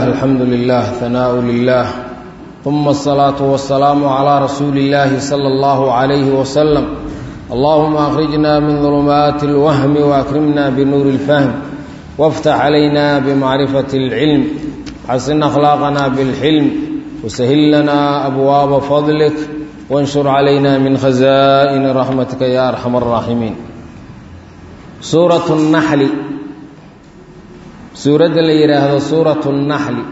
الحمد لله ثناء لله ثم الصلاة والسلام على رسول الله صلى الله عليه وسلم اللهم أخرجنا من ظلمات الوهم وأكرمنا بنور الفهم وافتح علينا بمعرفة العلم حسن أخلاقنا بالحلم وسهل لنا أبواب فضلك وانشر علينا من خزائن رحمتك يا أرحم الراحمين سورة النحل suuradda la yidhaahdo suuratu اnnaxli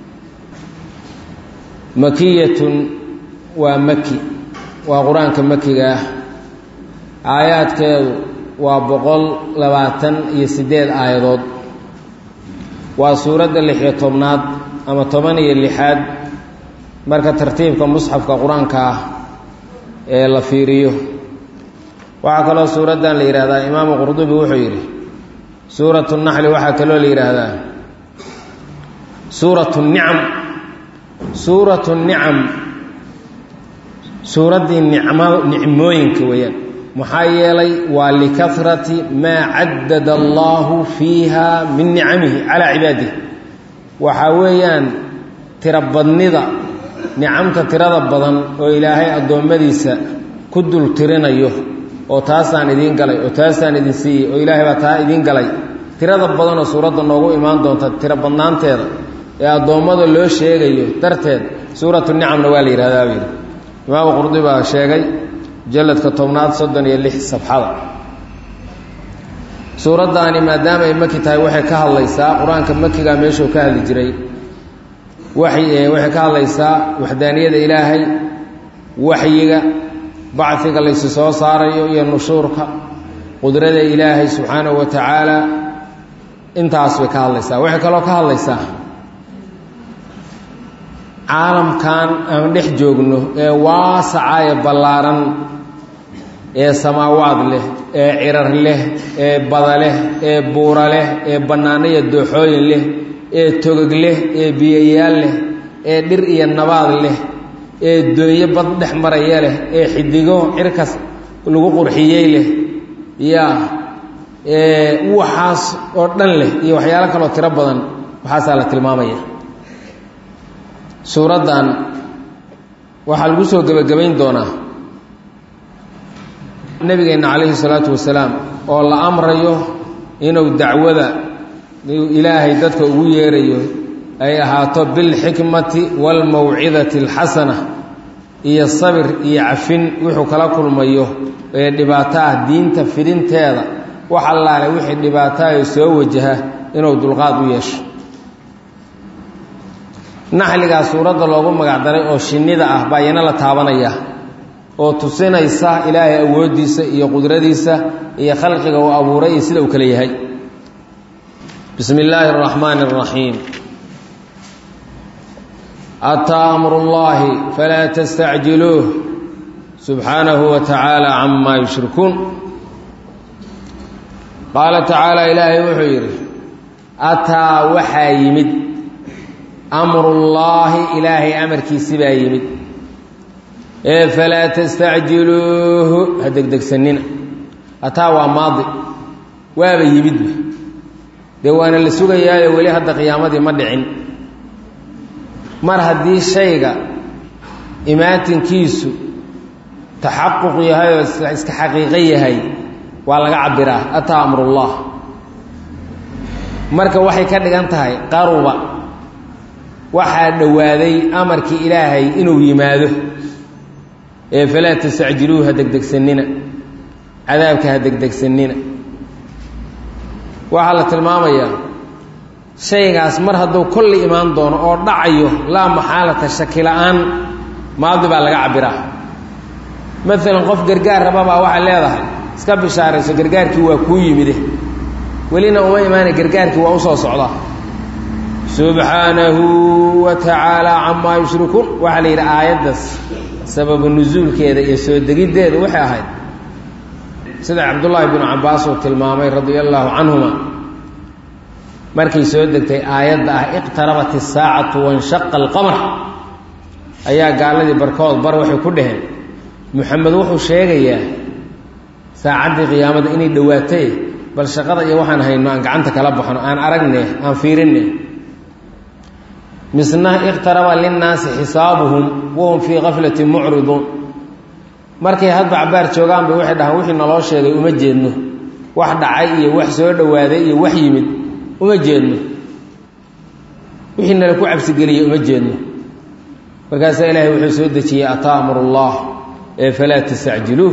makiyatun waa maki waa qur-aanka makiga ah aayaadkeedu waa boqol labaatan iyo siddeed aayadood waa suuradda lixiyo tobnaad ama toban iyo lixaad marka tartiibka musxafka qur-aanka ah ee la fiiriyo waxaa kaloo suuraddan la yidhahdaa imaamu qurdubi wuxuu yidhi suuratu naxli waxaa kaloo la yidhaahdaa suuratu nicam suuratu nicam suuraddii nicmo nicmooyinka weeyaan maxaa yeelay waa likasrati maa caddada allaahu fiiha min nicamihi calaa cibaadihi waxaa weeyaan tiro badnida nicamta tirada badan oo ilaahay addoommadiisa ku dul tirinayo oo taasaan idiin galay oo taasaan idin siiyey oo ilaahay baa taa idiin galay tirada badanoo suuradda noogu imaan doonta tiro badnaanteeda ee addoommada loo sheegayo darteed suuratu nicamna waa la yidhahdaa buu yidhi imaamu qurdi baa sheegay mujalladka tobnaad soddon iyo lix safxada suuraddaani maadaama ay maki tahay waxay ka hadlaysaa qur-aanka makigaa meeshuu ka hadli jiray waxay waxay ka hadlaysaa waxdaaniyada ilaahay waxyiga bacfiga laysi soo saarayo iyo nushuurka qudrada ilaahay subxaanahu wa tacaala intaas bay ka hadlaysaa waxay kaloo ka hadlaysaa caalamkan aan dhex joogno ee waasaca ee ballaaran ee samaawaad leh ee cirar leh ee bada leh ee buura leh ee bannaanaya dooxooyin leh ee togog leh ee biyayaal leh ee dhir iyo nabaad leh ee doonyo bad dhex maraya leh ee xidigo cirkas lagu qurxiyey leh yaa waxaas oo dhan leh iyo waxyaalo kaloo tiro badan waxaasaa la tilmaamaya suuraddan waxaa lagu soo gebagabayn doonaa nebigeenna calayhi salaatu wasalaam oo la amrayo inuu dacwada ilaahay dadka ugu yeerayo ay ahaato bilxikmati waalmawcidati alxasana iyo sabir iyo cafin wuxuu kala kulmayo ee dhibaato ah diinta fidinteeda wax allaale wixii dhibaatayo soo wajaha inuu dulqaad u yeesho naxligaa suuradda loogu magacdaray oo shinnida ah baa iyana la taabanaya oo tusinaysa ilaahay awooddiisa iyo qudradiisa iyo khalqiga uu abuuray iyo sida uu kale yahay bismi illaahi araxmaani araxiim ataa amru llaahi falaa tastacjiluuh subxaanahu wa tacaala camaa yushrikuun qaala tacaala ilaahay wuxuu yidhi ataa waxaa yimid amrullaahi ilaahay amarkiisi baa yimid ee falaa tastacjiluuhu ha degdegsanina ataa waa maadi waaba yimidba dee waana la sugayaayo weli hadda qiyaamadii ma dhicin mar haddii shayga imaatinkiisu taxaquq yahay oo iska xaqiiqo yahay waa laga cabbiraa ataa amrullah marka waxay ka dhigan tahay qaruba waxaa dhowaaday amarkii ilaahay inuu yimaado ee falaa tastacjiluuhu ha degdegsanina cadaabka ha degdegsanina waxaa la tilmaamayaa shaygaas mar hadduu kolli imaan doono oo dhacayo laa maxaalata shaki la-aan maadi baa laga cabbiraa maalan qof gargaar rababaa waxay leedahay iska bishaarayso gargaarkii waa kuu yimide welina uma imaana gargaarkii waa u soo socdaa subxaanahu wa tacaala camaa yushrikuun waxaa la yidhi aayaddaas sababu nusuulkeeda iyo soo degiddeeda waxay ahayd sida cabdullaahi binu cabbaas uu tilmaamay radia allaahu canhuma markay soo degtay aayadda ah iqtarabat isaacatu wanshaqa alqamar ayaa gaaladii barkood bar waxay ku dhaheen muxamed wuxuu sheegayaa saacaddii qiyaamada inay dhowaatay bal shaqada iyo waxaan hayno aan gacanta kala baxno aan aragne aan fiirinne misna iqtaraba linnaasi xisaabuhum wahum fii kaflati mucriduun markay hadba cabaar joogaan bay waxay dhahaan wixii naloo sheegay uma jeedno wax dhacay iyo wax soo dhowaaday iyo wax yimid uma jeedno wixii nala ku cabsigeliyey uma jeedno markaasaa ilaahay wuxuu soo dejiyey ataamuru llah ee falaa tastacjiluuh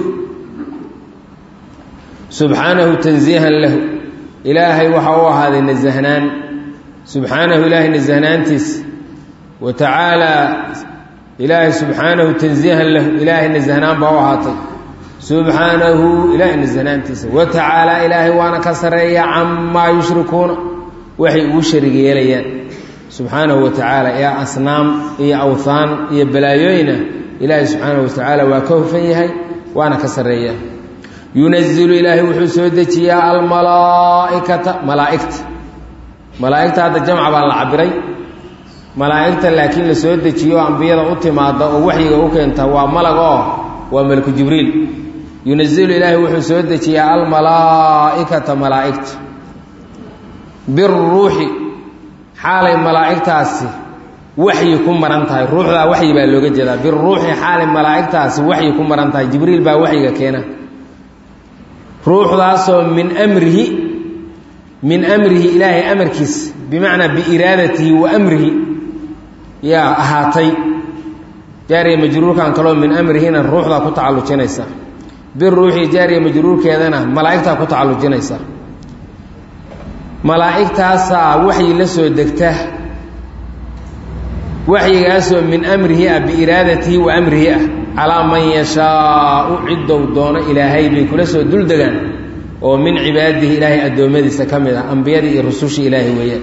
subxaanahu tansiihan lahu ilaahay waxaa u ahaaday nasahnaan subxaanahu ilaahay nasahnaantiisa wa tacaalaa ilaahay subxaanahu tansiihan lahu ilaahay nasahnaan baa u ahaatay subxaanahu ilaahay nasahnaantiisa wa tacaalaa ilaahay waana ka sarreeya camaa yushrikuuna waxay ugu sharig yeelayaan subxaanahu wa tacaala ee asnaam iyo awhaan iyo balaayooyina ilaahay subxaanahu wa tacaala waa ka hufan yahay waana ka sarreeya yunazilu ilaahay wuxuu soo dejiyaa almalaaikata malaaigta malaaigta hadda jamca baa la cabiray malaa'igta laakiin la soo dejiyo ambiyada u timaada oo waxyiga u keenta waa malag oo waa malku jibriil yunazilu ilaahay wuxuu soo dejiyaa almalaaikata malaa'igta biruuxi xaalay malaa'igtaasi waxyi ku maran tahay ruuxdaa waxyi baa looga jeedaa biruuxi xaalay malaa'igtaasi waxyi ku maran tahay jibriil baa waxyiga keena ruuxdaasoo min amrihi min amrihi ilaahay amarkiisa bimacnaa biiraadatihi wa amrihi yaa ahaatay jaariya majruurkan kaloo min amrihina ruuxdaa ku tacallujinaysa biruuxi jaariya majruurkeedana malaa'igtaa ku tacallujinaysa malaa'igtaasaa waxyi la soo degta waxyigaasoo min amrihi ah biiraadatihi wa amrihi ah calaa man yashaau ciddou doono ilaahay bay kula soo duldegaan oo min cibaadihi ilaahay addoommadiisa ka mid ah ambiyadii iyo rusushii ilaahay weeyaan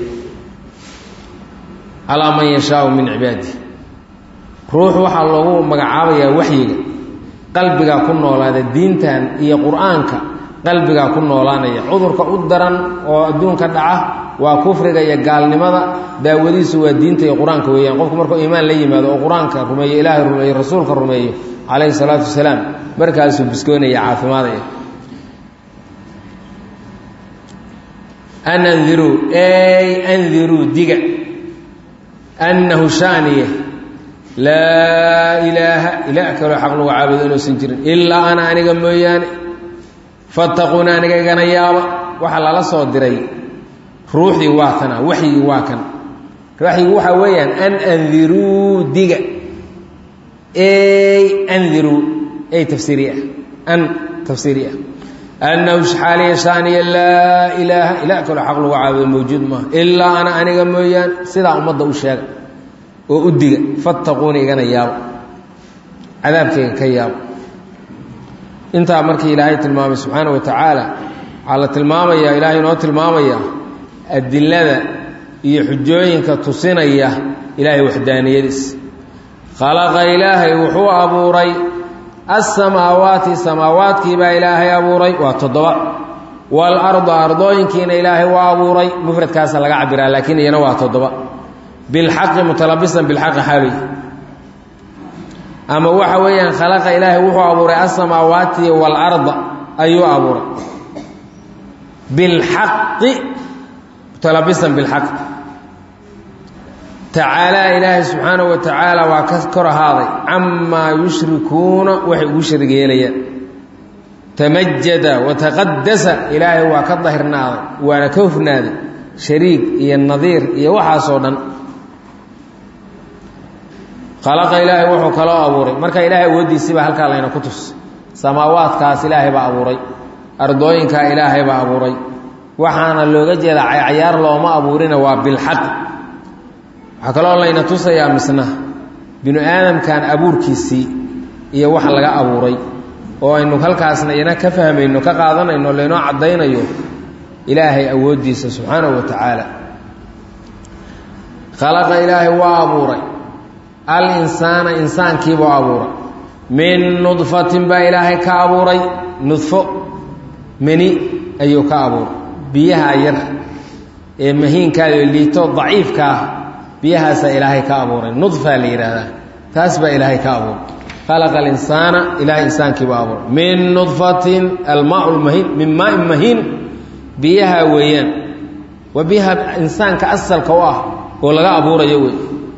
calaa man yashaau min cibaadihi ruux waxaa loogu magacaabayaa waxyiga qalbigaa ku noolaada diintan iyo qur-aanka qalbigaa ku noolaanaya cudurka u daran oo adduunka dhaca waa kufriga iyo gaalnimada daawadiisu waa diinta iyo qur-aanka weeyaan qofku markuu iimaan la yimaado oo qur-aanka rumeeyo ilaahay rumeeyo rasuulka rumeeyo calayhi salaatu wasalaam markaasuu biskoonaya caafimaadaya an andiruu ey andiruu diga annahu shaaniye laa ilaaha ilaah kaloo xaq lagu caabudo inuusan jirin ilaa ana aniga mooyaane fattaquuna aniga igana yaaba waxaa lala soo diray ruuxdii waa kana waxyigii waa kan waxyigu waxaa weeyaan an andiruu diga ey andiruu ey tafsiiri ah an tafsiiri ah annahu xaaliya shaaniya laa ilaaha ilaah kaloo xaq lagu caabudo mawjuud maaha ilaa ana aniga mooyaane sidaa ummadda u sheega oo u diga fattaquuna igana yaabo cadaabkayga ka yaabo intaa markii ilaahay tilmaamay subxaana wa tacaala waxaa la tilmaamayaa ilaahay inoo tilmaamaya adilada iyo xujooyinka tusinaya ilaahay waxdaaniyadiis khalaqa ilaahay wuxuu abuuray assamaawaati samaawaadkii baa ilaahay abuuray waa toddoba waalarda ardooyinkiina ilaahay waa abuuray mufradkaasa laga cabiraa laakiin iyana waa toddoba bilxaqi mutalabisan bilxaqi xaaloy ama waxa weeyaan khalaqa ilaahay wuxuu abuuray asamaawaati waalarda ayuu abuuray bilxaqi mutalabisan bilxaq tacaalaa ilaahay subxaanahu wa tacaala waa ka kor ahaaday camaa yushrikuuna waxay ugu sharig yeelayaan tamajada wataqadasa ilaahay waa ka dahirnaaday waana ka hufnaaday shariig iyo nadiir iyo waxaasoo dhan khalaqa ilaahay wuxuu kaloo abuuray marka ilaahay awooddiisii baa halkaa layna ku tus samaawaadkaas ilaahay baa abuuray ardooyinkaa ilaahay baa abuuray waxaana looga jeedaa caycayaar looma abuurina waa bilxaq waxaa kaloo layna tusayaa misna binu aadamkan abuurkiisii iyo wax laga abuuray oo aynu halkaasna ina ka fahmayno ka qaadanayno laynoo caddaynayo ilaahay awooddiisa subxaanahu wa tacaala khalaqa ilaahay waa abuuray al insaana insaankiibuu abuuray min nudfatin baa ilaahay ka abuuray nudfo meni ayuu ka abuuray biyaha yar ee mahiinkaao liito daciifka ah biyahaasaa ilaahay ka abuuray nudfaa la yidhaahdaa taas baa ilaahay ka abuuray khalaqa alinsaana ilahay insaankiibuu abuuray min nudfatin almaa lmahiin min maain mahiin biyaha weeyaan waa biyaha insaanka asalka u ah oo laga abuurayo wey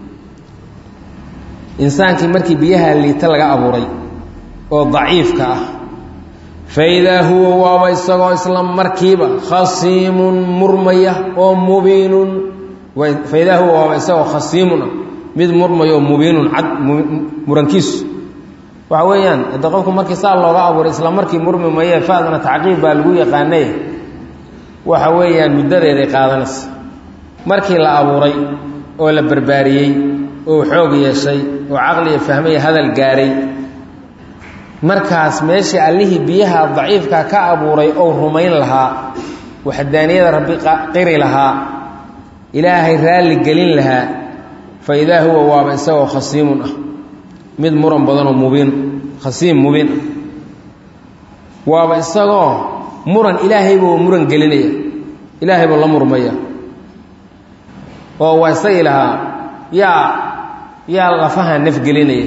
insaankii markii biyaha liita laga abuuray oo daciifka ah faidaa huwa waaba isagoo isla markiiba khasiimun murmaya oo mubiinun faidaa huwa waaba isagoo khasiimun ah mid murmaya oo mubiinun cad murankiisu waxa weeyaan hadde qofku markii saa looga abuuray isla markii murmi maye faadna tacqiib baa lagu yaqaanay waxa weeyaan muddadeeday qaadanaysa markii la abuuray oo la barbaariyey oo xoog yeeshay oo caqliya fahmaya hadal gaaray markaas meeshii allihii biyaha daciifka ka abuuray ou rumayn lahaa waxdaaniyada rabbi qiri lahaa ilaahay raalli gelin lahaa fa idaa huwa waaba isagoo khasiimun ah mid muran badanoo mubiin khasiim mubiin ah waaba isagoo muran ilaahaybuu muran gelinaya ilaahay buu la murmaya oo waa isagii lahaa yaa yaa lafahan nafgelinaya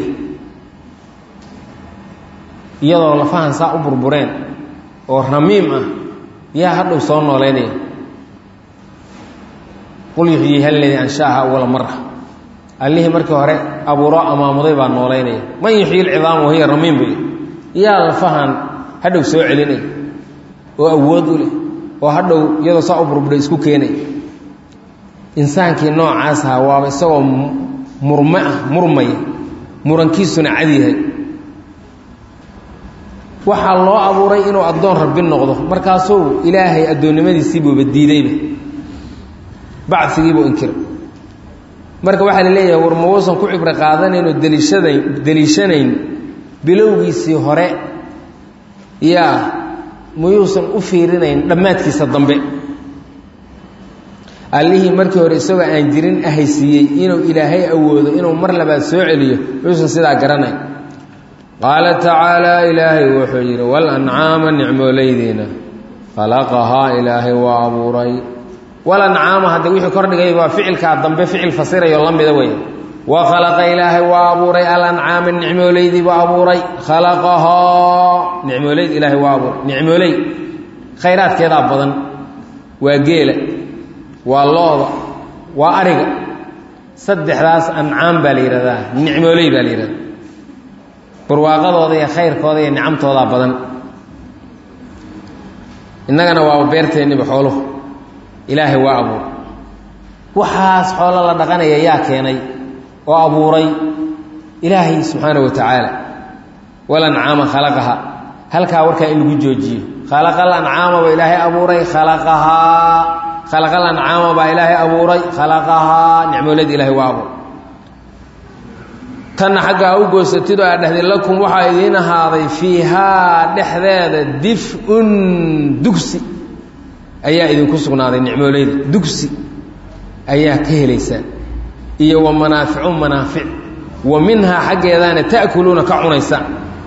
iyadoo lafahan saa u burbureen oo ramiim ah yaa hadhow soo nooleynaya qul yuxyiiha aladii anshaaha awala mara allihii markii hore abuuro amaamuday baa nooleynaya man yuxyi lcidaama wahiya ramiim buu yaa lafahan hadhow soo celinaya oo awood u leh oo hadhow iyadoo saa u burburay isku keenaya insaankii noocaas ahaa waaba isagoo murme ah murmaya murankiisuna cad yahay waxaa loo abuuray inuu addoon rabbi noqdo markaasuu ilaahay addoonnimadiisiibuuba diidayba bacfigiibuu inkiray marka waxaa la leeyahay war mauusan ku cibro qaadanayn oo daliishadayn deliishanayn bilowgiisii hore yaa muyuusan u fiirinayn dhammaadkiisa dambe allihii markii hore isagoo aan jirin ahaysiiyey inuu ilaahay awoodo inuu mar labaad soo celiyo muyuusan sidaa garanayn qaala tacaalaa ilaahay wuxuu yidhi walancaama nicmoolaydiina khalaqahaa ilaahay waa abuuray walancaama hadda wixii kordhigay waa ficilkaa dambe ficil fasirayo la mida wey wa khalaqa ilaahay waa abuuray alancaama nicmoolaydii buu abuuray khalaqahaa nicmoolayd ilaahay waa abuuray nicmooley khayraadkeedaa badan waa geela waa looda waa ariga saddexdaas ancaam baa la yidhahdaa nicmooley baa la yidhahdaa barwaaqadooda iyo khayrkooda iyo nicamtoodaa badan innagana waaba beerteenniba xooluhu ilaahay waa abuuray waxaas xoolo la dhaqanaya yaa keenay oo abuuray ilaahay subxaana wa tacaala walancaama khalaqaha halkaa warkaa in lagu joojiyo khalaqal ancaama baa ilaahay abuuray khalaqahaa khalaqal ancaama baa ilaahay abuuray khalaqahaa nicmoolada ilaahay waa abuuray tanna xaggaa u goysatid oo aad dhehday lakum waxaa idiin ahaaday fiihaa dhexdeeda dif-un dugsi ayaa idinku sugnaaday nicmooleyda dugsi ayaa ka helaysaan iyo wa manaaficu manaafic wa minhaa xaggeedaana ta'kuluuna ka cunaysaan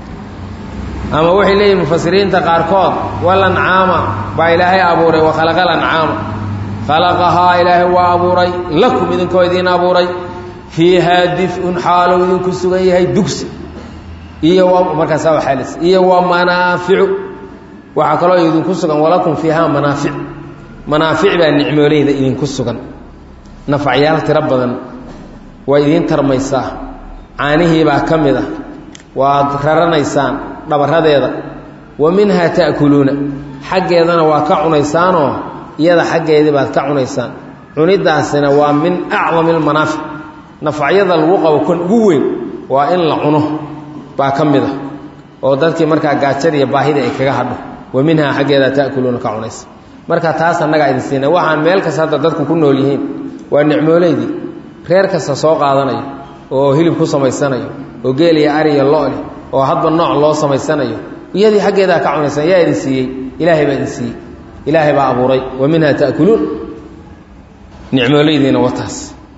ama waxay leeyihin mufasiriinta qaarkood walancaama baa ilaahay abuuray wa khalaqa lancaama khalaqahaa ilaahay waa abuuray lakum idinkoo idiin abuuray fiihaa dif-un xaalow idinku sugan yahay dugsi iyo markaasaa waxaalis iyo wa manaaficu waxaa kaloo idinku sugan walakum fiihaa manaafic manaafic baa nicmooleyda idinku sugan nafacyaal tiro badan waa idiin tarmaysaa caanihiibaa ka mid ah waad raranaysaan dhabaradeeda wa minhaa ta'kuluuna xaggeedana waa ka cunaysaanoo iyada xaggeedii baad ka cunaysaan cunidaasina waa min acdami almanaafic nafacyada lagu qabo kan ugu weyn waa in la cuno baa ka mid ah oo dadkii markaa gaajada iyo baahida ay kaga hadho wa minhaa xaggeeda ta'kuluuna ka cunaysa marka taas annagaa idin siina waxaan meel kasta hadda dadku ku nool yihiin waa nicmooleydii reer kasta soo qaadanayo oo hilib ku samaysanayo oo geel iyo ari iyo lo-leh oo hadba nooc loo samaysanayo iyadii xaggeedaa ka cunaysan yaa idin siiyey ilaahay baa idin siiyey ilaahay baa abuuray wa minhaa ta'kuluun nicmooleydiina wataas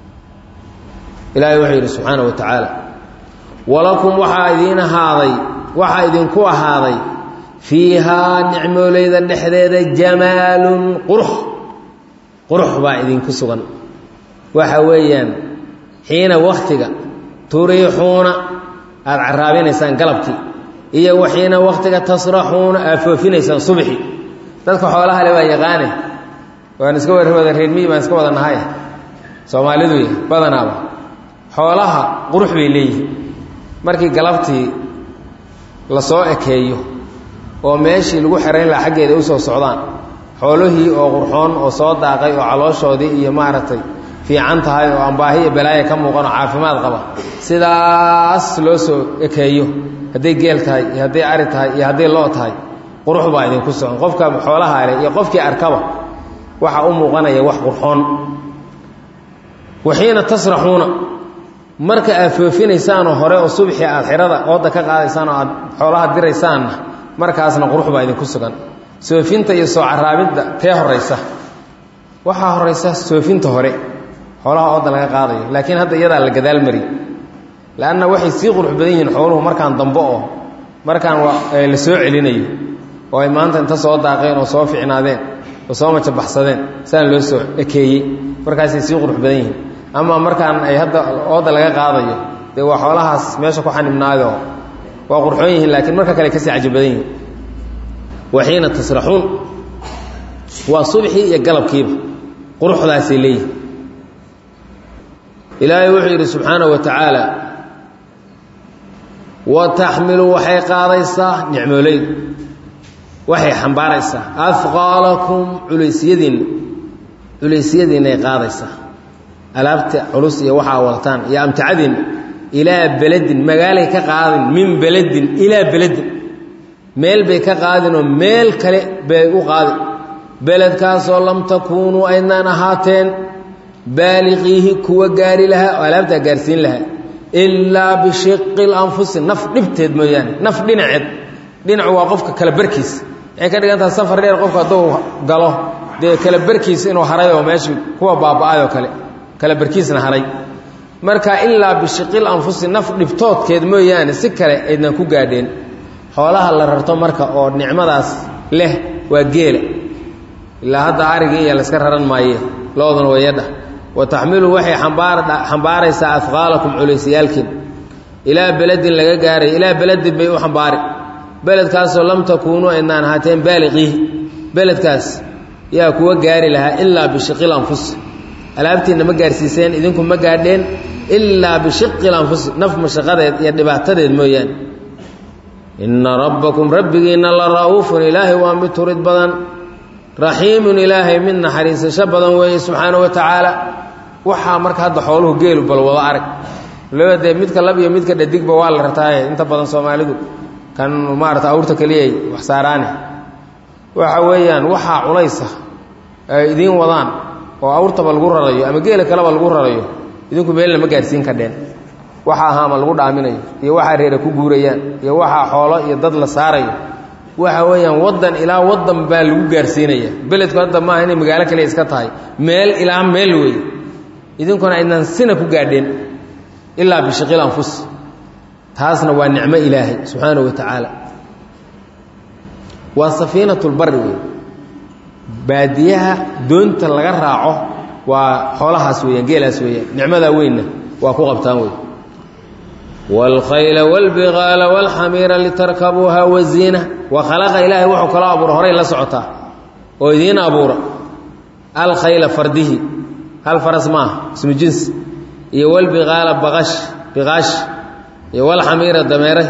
ilaahay wuxuu yidhi subxaana wa tacaala walakum waxaa idiin ahaaday waxaa idinku ahaaday fiihaa nicmooleyda dhexdeeda jamaalun qurux qurux baa idinku sugan waxa weeyaan xiina wakhtiga turiixuuna aada caraabinaysaan galabkii iyo waxiina wakhtiga tasraxuuna aad foofinaysaan subxi dadka xoolaha le waa yaqaane waan iska war wada reermiyi baan iska wada nahay soomaalidu badanaaba xoolaha qurux bay leeyihiin markii galabtii lasoo ekeeyo oo meeshii lagu xerayn lahaa xaggeeda usoo socdaan xoolihii oo qurxoon oo soo daaqay oo calooshoodii iyo maaragtay fiican tahay oo ambaahi iyo balaaya ka muuqan oo caafimaad qaba sidaas loo soo ekeeyo hadday geel tahay iyo hadday ari tahay iyo hadday loo tahay qurux baa idinku socon qofka xoolaha leh iyo qofkii arkaba waxaa u muuqanaya wax qurxoon waxiina tasraxuuna marka aad foofinaysaanoo hore oo subxii aad xirada ooda ka qaadaysaan oo aad xoolaha diraysaanna markaasna qurux baa idinku sugan soofinta iyo soo caraabidda tee horaysa waxaa horaysa soofinta hore xoolaha ooda laga qaadayo laakiin hadda iyadaa la gadaal mari lanna waxay sii qurux badan yihiin xooluhu markaan dambe oo markaan la soo celinayo oo ay maanta inta soo daaqeen oo soo ficnaadeen oo soo majabaxsadeen saan loo soo ekeeyey markaasay sii qurux badan yihiin ama markaan ay hadda ooda laga qaadayo dee waa xoolahaas meesha ku xanibnaayoo waa qurxoon yihiin laakiin marka kale kasii caji badan yihiin waxiina tasraxuun waa subxii iyo galabkiiba quruxdaasay leeyihin ilaahay wuxuu yidhi subxaanaه wa tacaala wa taxmilu waxay qaadaysaa nicmooleydu waxay xambaaraysaa afqaalakum culeysyadiinna culeysyadiinay qaadaysaa alaabta culus iyo waxaa wadataan iyo amtacadiinna ilaa beledin magaalay ka qaadin min beledin ilaa beledin meel bay ka qaadinoo meel kale bay u qaadin beledkaasoo lam takuunuu aydnaan ahaateen baaliqiihi kuwa gaari lahaa oo alaabtaa gaarsiin lahaa ilaa bishiqi lanfusi naf dhibteed mooyaane naf dhinaceed dhinacu waa qofka kala barkiis waxay ka dhigan taha safar dheer qofku hadduu galo dee kala barkiis inuu haray oo meeshii kuwa baaba-ayoo kale kala barkiisna haray marka ilaa bishiqil anfusi naf dhibtoodkeed mooyaane si kale aydnan ku gaadheen xoolaha la rarto marka oo nicmadaas leh waa geela ilaa hadda arigii iyo layska raran maaye looduna wayadha wa taxmilu waxay xambaaraysaa afqaalakum culeysyaalkiin ilaa beledin laga gaaray ilaa beledin bay u xambaari beledkaasoo lam takuunuu aydnaan ahaateen baaliqiihi beledkaas yaa kuwa gaari lahaa ilaa bishiqil anfus alaabtiinna ma gaarsiiseen idinku ma gaadheen ilaa bishiqil anfus naf mashaqadeed iyo dhibaatadeed mooyaane inna rabbakum rabbigiinna la ra'uufun ilaahay waa mid turid badan raxiimun ilaahay mid naxariisasho badan weeye subxaana wa tacaala waxaa marka hadda xooluhu geelu bal wada arag laba dee midka lab iyo midka dhadigba waa la rataaye inta badan soomaalidu kan maarata awrta keliyay wax saaraane waxa weeyaan waxaa culaysa ay idiin wadaan oo awrtaba lagu rarayo ama geela kaleba lagu rarayo idinku meelna ma gaarsiin kadheen waxa ahaama lagu dhaaminayo iyo waxaa reera ku guurayaan iyo waxaa xoolo iyo dad la saarayo waxa weeyaan waddan ilaa waddan baa lagu gaarsiinaya beledku hadda maaha inay magaalo kaliya iska tahay meel ilaa meel wey idinkuna aydnan sina ku gaadheen ilaa bishiqil anfus taasna waa nicmo ilaahay subxaanahu wa tacaala waa safiinatulbari wey baadiyaha doonta laga raaco waa xoolahaas weeyaan geelaas weeyaan nicmadaa weynna waa ku qabtaan wey wاlkhayla wاlbigaala wاlxamiira litarkabuuha waziina wa khalaqa ilaahay wuxuu kaloo abuura horay la socotaa oo idiin abuura alkhayla fardihi hal faras maaha ismu jinsi iyo wlbigaala baqash biqaash iyo wlxamiira dameere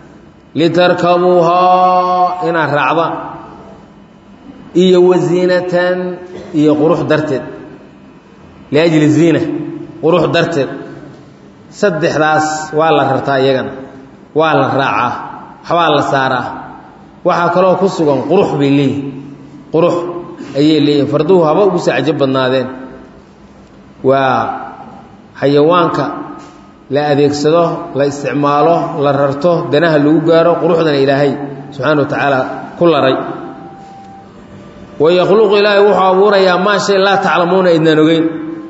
litarkabuuhaa inaad raacdaan iyo waziinatan iyo qurux darteed liajli ziina qurux darteed saddexdaas waa la rartaa iyagana waa la raacaa waxbaa la saaraa waxaa kaloo ku sugan qurux bay leeyihin qurux ayay leeyihin farduhu haba ugu sii cajo badnaadeen waa xayawaanka la adeegsado la isticmaalo la rarto danaha lagu gaaro quruxdana ilaahay subxaana wa tacaala ku laray wayakhluqu ilaahay wuxuu abuurayaa maa shay laa taclamuuna idnaan ogeyn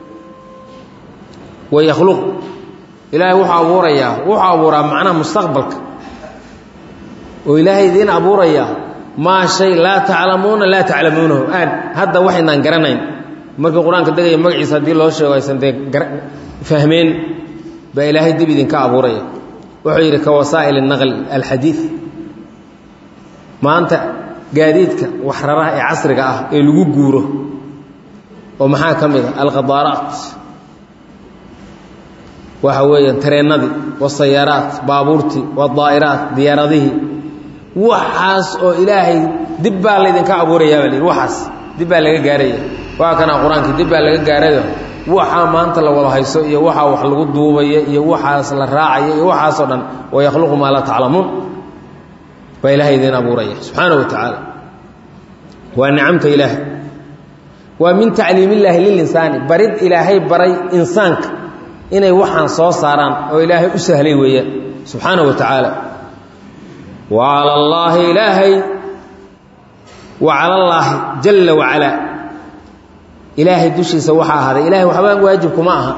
wayakhluq ilaahay wuxuu abuurayaa wuxuu abuuraa macnaha mustaqbalka oo ilaahay idiin abuurayaa maa shay laa taclamuuna laa taclamuunahu aan hadda waxaynaan garanayn markii qur-aanka degaya magaciisa haddii loo sheego aysan dee fahmeen baa ilaahay dib idinka abuuraya wuxuu yidhi ka wasaa'il naqli alxadiid maanta gaadiidka waxraraha ee casriga ah ee lagu guuro oo maxaa ka mid a alqadaaraat waxa weeyaan tareennadii wasayaaraat baabuurtii wadaa'iraat diyaaradihii waxaas oo ilaahay dib baa laydinka abuurayaa baa layidhi waxaas dib baa laga gaaraya waa kana qur-aankii dib baa laga gaarayo waxaa maanta la wada hayso iyo waxaa wax lagu duubaya iyo waxaas la raacaya iyo waxaasoo dhan wa yakhluqu maa laa taclamuun baa ilaahay idiin abuuraya subxaana wa tacaala waa nicamta ilaahay waa min tacliim illaahi lilinsaani barid ilaahay baray insaanka inay waxaan soo saaraan oo ilaahay u sahlay weeyaan subxaana wa tacaala wa cala allaahi ilaahay wa cala allaahi jalla wacalaa ilaahay dushiisa waxaa ahaaday ilahay waxba waajib kuma aha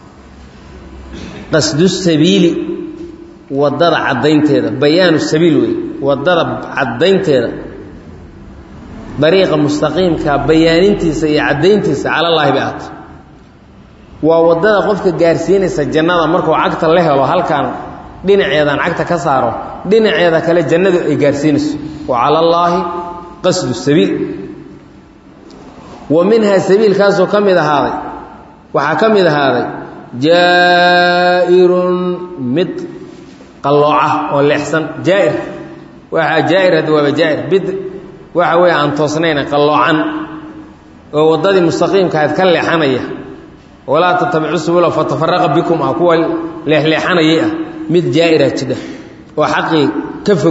qasdu sabiili waddada caddaynteeda bayaanu sabiil wey waddada caddaynteeda dariiqa mustaqiimka bayaanintiisa iyo caddayntiisa calallaahi bay ahatay waa waddada qofka gaarsiinaysa jannada markuu cagta la helo halkan dhinaceedaan cagta ka saaro dhinaceeda kale jannadu ay gaarsiinayso wa cala allaahi qasdu sabiil wa minhaa sabiilkaasoo ka mid ahaaday waxaa ka mid ahaaday jaa'irun mid qallooca oo leexsan jaa'ir waxaa jaa'ir hadda waaba jaa'ir bid waxa weeye aan toosnayna qalloocan oo waddadii mustaqiimkaahayd ka leexanaya walaa tatabicu subula fatafaraqa bikum ah kuwa leexleexanayay ah mid jaa'ira jidha oo xaqii ka fog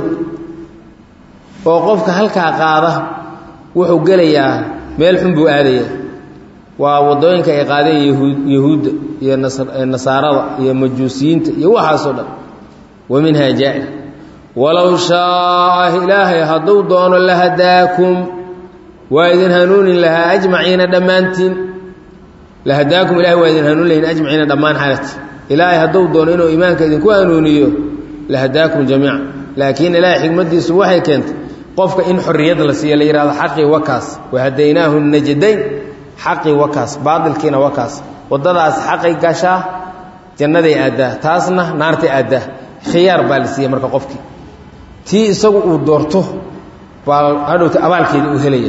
oo qofka halkaa qaada wuxuu gelayaa meel xun buu aadaya waa waddooyinka ay qaadeen yahuudda iyo nasaarada iyo majuusiyiinta iyo waxaasoo dhan wa minhaa jaa'ir walow shaaa ilaahay hadduu doono lahadaakum waa idin hanuunin lahaa ajmaciina dhammaantiin lahadaakum ilahay waa idin hanuun lahin ajmaciina dhammaan xaalati ilaahay hadduu doono inuu iimaanka idinku hanuuniyo lahadaakum jamiica laakiin ilaahay xikmaddiisu waxay keentay qofka in xorriyad la siiyo la yidhahdo xaqii wakaas wahadaynaahu najdayn xaqii wakaas baadilkiina wakaas waddadaas xaqay gashaa jannaday aaddaa taasna naartay aaddaa khiyaar baa la siiya marka qofkii tii isagu uu doorto baa hadhowta abaalkeedii uu helaya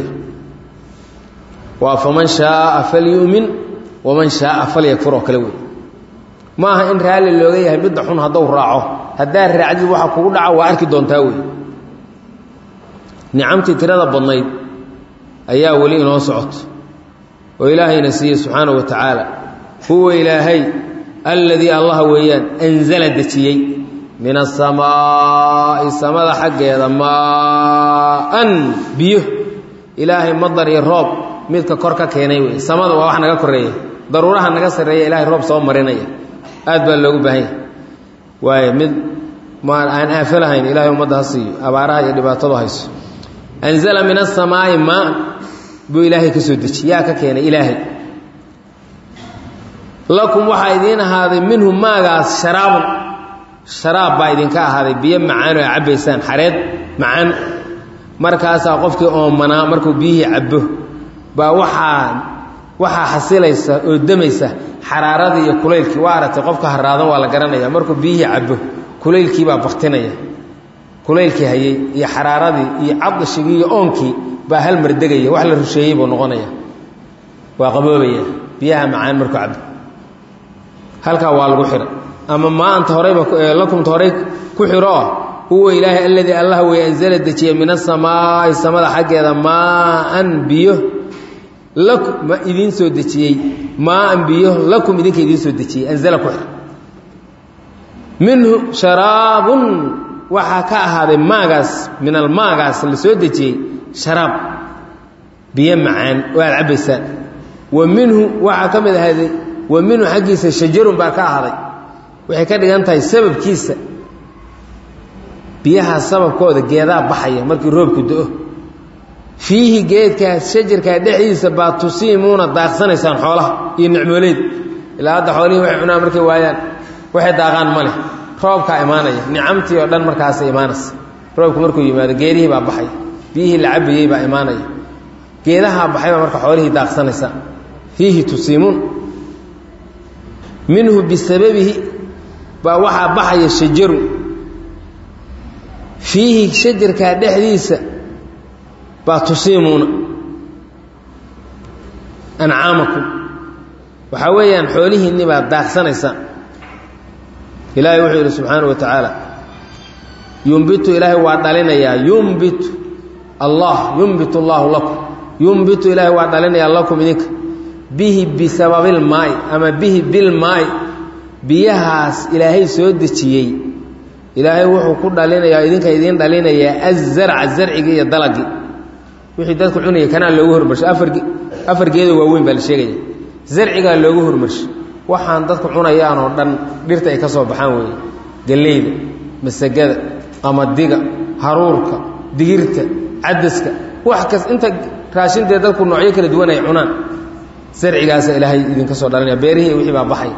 waa faman shaaa falyu'min waman shaaa falyakfur oo kale wey ma aha in raalli looga yahay midda xun hadduu raaco haddaad raacdid waxa kugu dhaca waa arki doontaa wey nicamtii tirada badnayd ayaa weli inoo socoto oo ilaahayna siiyey subxaana wa tacaala huwa ilaahay alladii allaha weeyaan anzala dejiyey min asamaa'i samada xaggeeda maaan biyo ilaahay madar iyo roob midka kor ka keenay wey samada waa wax naga koreeya daruuraha naga sarreeya ilaahay roob soo marinaya aad baa loogu baahan yahay waayo mid ma aan aafo lahayn ilahay ummadda ha siiyo abaaraha iyo dhibaatadu hayso anzala min asamaa'i maan buu ilaahay ka soo dejiy yaa ka keenay ilaahay lakum waxaa idiin ahaaday minhu maagaas sharaabun sharaab baa idinka ahaaday biyo macaan oo a cabbaysaan xareed macaan markaasaa qofkii oomanaa markuu biyihii cabbo baa waxaa waxaa xasilaysa oo demaysa xaraaradii iyo kulaylkii waa aragtay qofka haraadan waa la garanaya markuu biyihii cabbo kulaylkii baa baktinaya kulaylkii hayey iyo xaraaradii iyo cadashigii iyo oonkii baa hal mar degaya wax la rusheeyey buu noqonaya waa qaboobaya biyaha macaan markuu cabbo halkaa waa lagu xidha ama maanta horeyba lakumta horey ku xidho oo huwa ilaahay alladii allah wey anzala dejiya min asamaa'i samada xaggeeda maaan biyo lakum ma idiin soo dejiyey maaan biyo lakum idinka idiin soo dejiyey anzala ku xidha minhu sharaabun waxaa ka ahaaday maagaas min almaagaas la soo dejiyey sharaab biyo macaan oo aad cabbaysaan wa minhu waxaa ka mid ahaaday wa minhu xaggiisa shajarun baa ka ahaaday waxay ka dhigan tahay sababkiisa biyaha sababkooda geedaa baxaya markii roobku do-o fiihi geedkaas shajarkaa dhexdiisa baa tusiimuuna daaqsanaysaan xoolaha iyo nicmooleyd ilaa hadda xoolihii waxay cunaan markay waayaan waxay daaqaan ma leh roobkaa imaanaya nicamtii oo dhan markaasa imaanaysa roobku markuu yimaado geedihii baa baxaya biyihii la cabayey baa imaanaya geedahaa baxay baa marka xoolihii daaqsanaysa fiihi tusiimuun minhu bisababihi baa waxaa baxaya shajaru fiihi shajarkaa dhexdiisa baa tusiimuuna ancaamakum waxaa weeyaan xoolihiinni baad daaqsanaysaan ilaahay wuxuu yidhi subxaana wa tacaala yumbitu ilaahay waa dhalinayaa yumbitu allah yumbitu allaahu lakum yumbitu ilaahay waa dhalinayaa lakum idinka bihi bisababilmaai ama bihi bilmaai biyahaas ilaahay soo dejiyey ilaahay wuxuu ku dhalinayaa idinka idiin dhalinayaa azarca zarcigii iyo dalagii wixii dadku cunaya kanaa loogu hormarshay afar afar geedo waaweyn baa la sheegaya zarcigaa loogu hormarshay waxaan dadku cunayaan oo dhan dhirta ay ka soo baxaan weeye galleyda masagada qamadiga haruurka digirta cadaska wax kas inta raashintee dadku noocyo kala duwan ay cunaan zarcigaasa ilaahay idinka soo dhalinaya beerihii wixii baa baxay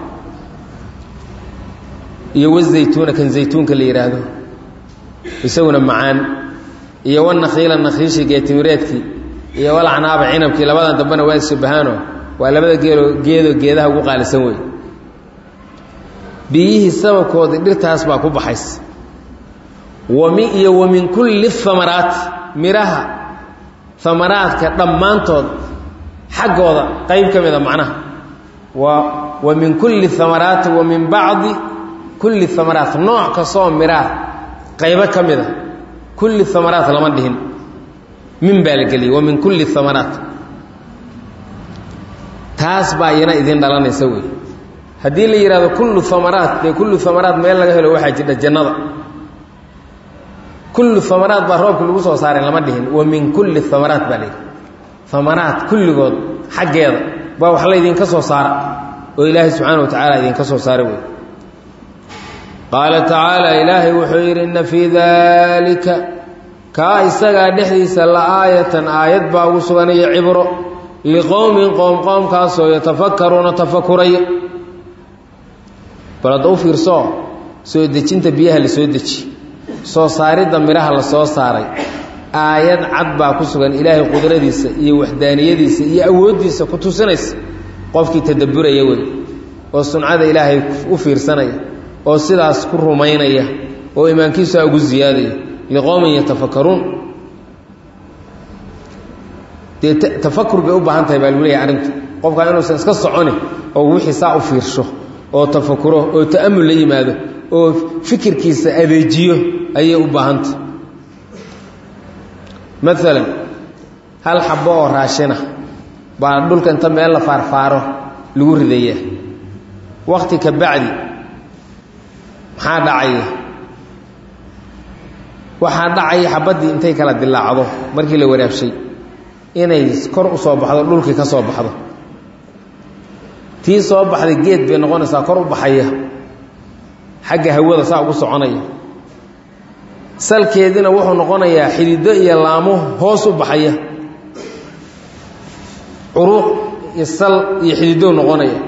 iyo wazaytuuna kan zaytuunka la yidhaahdo isaguna macaan iyo wanakhiila nakhiishii geetimireedkii iyo walacnaaba cinabkii labadan dambena waa ishabahaano waa labada geelo geedoo geedaha ugu qaalisan wey biyihii sababkoodii dhirtaas baa ku baxaysa wami iyo wa min kulli amaraati midhaha amaraadka dhammaantood xaggooda qayb ka mida macnaha waa wa min kulli amaraati wa min bacdi kulli amaraat nooc kastoo midhaha qaybo ka mida kulli amaraat lama dhihin min baa la geliyay wa min kulli amaraat taas baa iyana idin dhalanaysa wey haddii la yidhahdo kullu amaraat dee kullu amaraat meel laga helo waxaa jidha jannada kullu amaraat baa roobka lagu soo saaray lama dhihin wa min kulli amaraat baa layidhi amaraat kulligood xaggeeda baa wax laydinka soo saara oo ilaahay subxaana wa tacaala idinka soo saara wey qaala tacaala ilaahay wuxuu yidhi inna fii daalika kaa isagaa dhexdiisa la aayatan aayad baa ugu suganaya cibro liqowmin qoom qoomkaasoo yatafakaruuna tafakuraya bal hadda u fiirsoo soo dejinta biyaha la soo deji soo saaridda midhaha la soo saaray aayad cad baa ku sugan ilaahay qudradiisa iyo waxdaaniyadiisa iyo awooddiisa ku tusinaysa qofkii tadabburaya wey oo suncada ilaahay u fiirsanaya oo sidaas ku rumaynaya oo imaankiisaa ugu ziyaadaya liqowmin yatafakaruun dee tafakur bay u baahan tahay baa lagu leeyahay arrintu qofkaa inuusan iska soconi oo wixii saa u fiirsho oo tafakuro oo ta'amul la yimaado oo fikirkiisa adeejiyo ayay u baahantah maalan hal xabo oo raashina baa dhulka inta meel la faarfaaro lagu ridaya wakti ka bacdi maxaa dhacaya waxaa dhacaya xabaddii intay kala dilaacdo markii la waraabshay inay kor u soo baxdo dhulkii ka soo baxdo tii soo baxday geed bay noqonaysaa kor u baxaya xagga hawada saa ugu soconaya salkeediina wuxuu noqonayaa xidido iyo laamo hoos u baxaya curuuq iyo sal iyo xididow noqonaya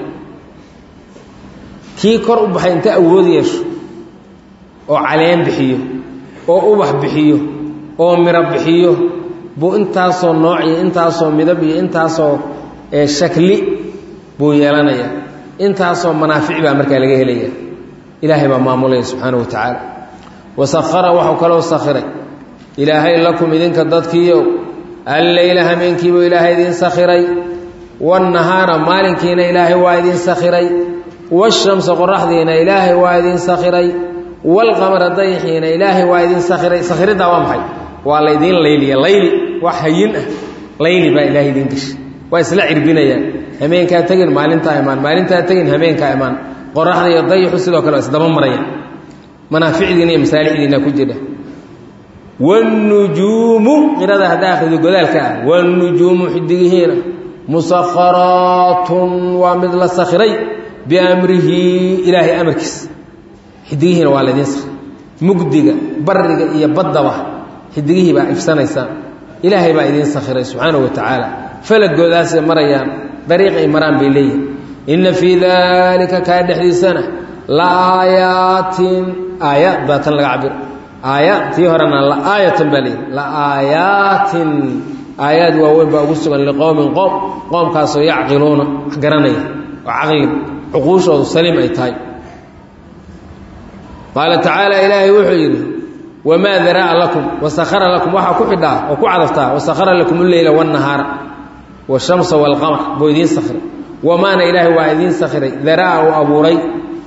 kii kor u baxay inta awood yeesho oo caleen bixiyo oo ubax bixiyo oo miro bixiyo buu intaasoo nooc iyo intaasoo midab iyo intaasoo shakli buu yeelanaya intaasoo manaafic baa markaa laga helaya ilaahay baa maamulaya subxaana wa tacaala wasahara waxuu kaloo sakhiray ilaahay lakum idinka dadkiiyow alleyla hameenkiibuu ilaahay idiin sakhiray waannahaara maalinkiina ilaahay waa idiin sakhiray waashamsa qoraxdiina ilaahay waa idiin sakhiray waalqamara dayixiina ilaahay waa idiin sakhiray sakhiriddaa waa maxay waa laydiin layliya layli wax hayin ah layli baa ilaahay idiin geshay waa isla cirbinayaan hameenkaa tegin maalintaa imaan maalintaa tegin hameenkaa imaan qoraxda iyo dayixu sidoo kale waa isdaba marayaan manaaficdiina iyo masaalixdiina ku jira wاnujuumu qirada hadda akhrido godaalka ah wاnujuumu xidigihiina musakharaatun waa mid la sakhiray biamrihi ilaahay amarkiisa xidigihiina waa laydiin sakhiray mugdiga bariga iyo baddaba xidigihii baa ifsanaysaan ilaahay baa idiin sakhiray subxaanaه wa tacaala falagoodaasay marayaan dariiq ay maraan bay leeyihin inna fii daalika kaa dhexdiisana la aayaatin aayaad baa tan laga cabiro aayaad tii horena la aayatan baa leeyihi la aayaatin aayaad waaweyn baa ugu sugan liqowmin qoom qoomkaasoo yacqiluuna wax garanaya oo caqli cuquushoodu saliim ay tahay qaala tacaala ilaahay wuxuu yidhi wamaa daraa lakum wasakhara lakum waxaa ku xidhaa oo ku cadaftaa wasakhara lakum uleyla wاnnahaara wاshamsa wاlqamar buu idiin sakhiray wamaana ilaahay waa idiin sakhiray daraa uu abuuray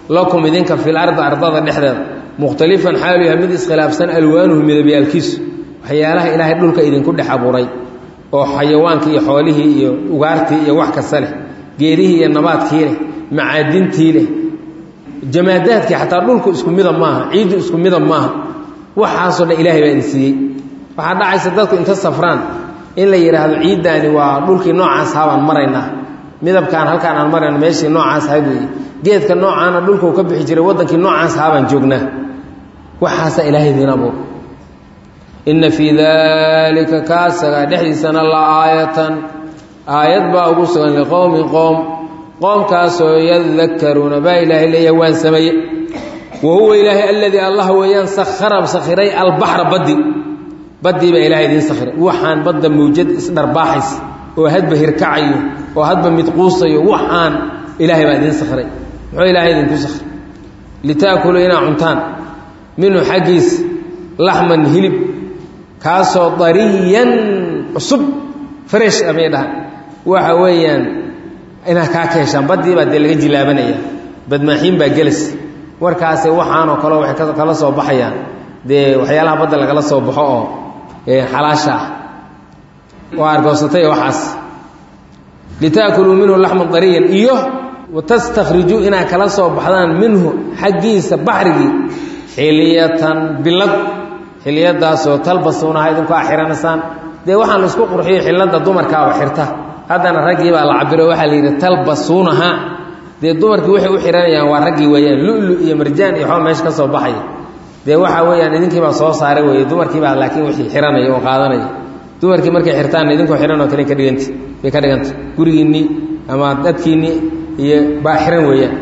lakum idinka fil ardi ardada dhexdeeda mukhtalifan xaalu yahay mid iskhilaafsan alwaanuhu midabyaalkiisu waxyaalaha ilaahay dhulka idinku dhex abuuray oo xayawaankii iyo xoolihii iyo ugaartii iyo wax kasta leh geedihii iyo nabaadkii leh macaadintii leh jamaadaadkii xataa dhulku isku mida maaha ciiddu isku mida maaha waxaasoo dhan ilaahay baa idin siiyey waxaa dhacaysa dadku inta safraan in la yidhaahdo ciiddaani waa dhulkii noocaas habaan maraynaa midabkaan halkaan aan marayna meeshii noocaas ha weeye geedka noocaana dhulkau ka bixi jiray waddankii noocaas habaan joognaa waxaasaa ilaahay idiin abuur inna fii daalika kaasaga dhexdiisana la aayatan aayad baa ugu sugan liqowmin qoom qoomkaasoo yadakaruuna baa ilaahay leeyahay waan sameeye wa huwa ilaahay aladii allah weeyaan sakhara sakhiray albaxra baddi baddii baa ilahay idiin sakhiray waxaan badda mawjad isdharbaaxaysa oo hadba hirkacayo oo hadba midquusayo waxaan ilaahay baa idiin sakhiray muxuu ilaahay idinku sakhiray litaakuluu inaa cuntaan minhu xaggiisa laxman hilib kaasoo dariyan cusub fresh amay dhahan waxa weeyaan inaad kaa ka heshaan baddii baa dee laga jilaabanaya badmaaxiin baa gelas warkaase waxaanoo kaleo waxay kala soo baxayaan dee waxyaalaha badda lagala soo baxo oo xalaasha ah oo argoosatay waxaas litaakuluu minhu laxman dariyan iyo watastakrijuu inaad kala soo baxdaan minhu xaggiisa baxrigii xiliyatan bilad xiliyadaasoo talbasuunaha idinku a xihanaysaan dee waxaan la isku qurxiyo xilada dumarkaaba xirta haddana raggii baa la cabiro waxaa la yidhi talbasuunaha dee dumarkii waxay u xihanayaan waa raggii weeyaan lulu iyo marjaan iyo xoo meesha ka soo baxaya dee waxaa weeyaan idinkiibaa soo saaray weeye dumarkiibaa laakiin wixii xihanaya oo qaadanaya dumarkii markay xirtaan idinkoo xihan oo kale ka dhiganta bay ka dhiganta gurigiinnii ama dadkiinnii iyo baa xihan weeyaan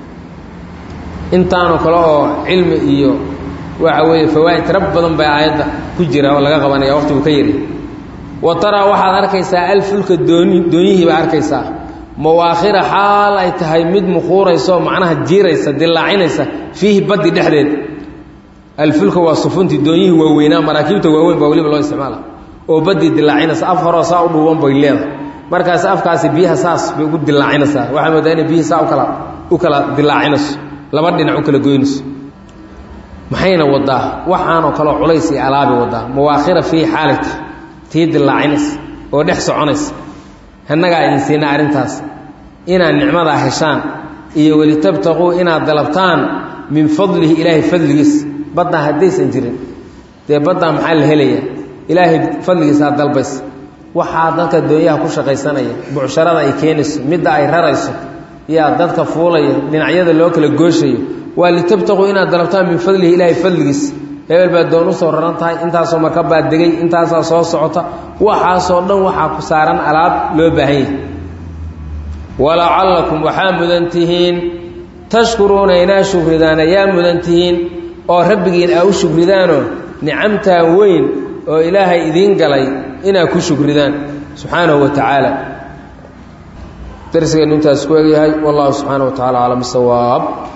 intaanoo kale oo cilmi iyo waxa weeye fawaa'id tira badan baa aayadda ku jira oo laga qabanaya waqtigu ka yari wa taraa waxaad arkaysaa alfulka dooni doonyihii baa arkaysaa mawaakhira xaal ay tahay mid muquuraysaoo macnaha jiiraysa dillaacinaysa fiihi baddi dhexdeed alfulka waa sufuntii doonyihii waaweynaa maraakiibta waaweyn baa weliba loo isticmaala oo baddii dillaacinaysa af horoo saa u dhuuban bay leedahay markaas afkaasi biyaha saas bay ugu dillaacinaysaa waxaa moodaa inay biyihii saa ukala u kala dillaacinayso laba dhinac u kala goynayso maxayna wadaa waxaanoo kaleo culays iyo alaabi wadaa mawaakhira fiihi xaalita tii dillaacinaysa oo dhex soconaysa annagaa idin siina arrintaas inaad nicmadaa heshaan iyo welitabtaquu inaad dalabtaan min fadlihi ilaahay fadligiisa baddaa haddaysan jirin dee baddaa maxaa la helaya ilaahay fadligiisaa dalbaysa waxaa dadka doonyaha ku shaqaysanaya bucsharada ay keenayso midda ay rarayso yaa dadka fuulaya dhinacyada loo kala gooshayo waa litabtaquu inaad dalabtaan min fadlihi ilaahay fadligiisa hebel baa doon usoo raran tahay intaasoo marka baa degay intaasaa soo socota waxaasoo dhan waxaa ku saaran alaab loo baahan yahay walacallakum waxaa mudan tihiin tashkuruuna inaa shukridaan ayaa mudan tihiin oo rabbigiin aa u shukridaanoo nicamtaa weyn oo ilaahay idiin galay inaa ku shukridaan subxaanahu wa tacaala darsigeennu intaas ku egyahay wallahu subxaana wa tacala aclam sawaab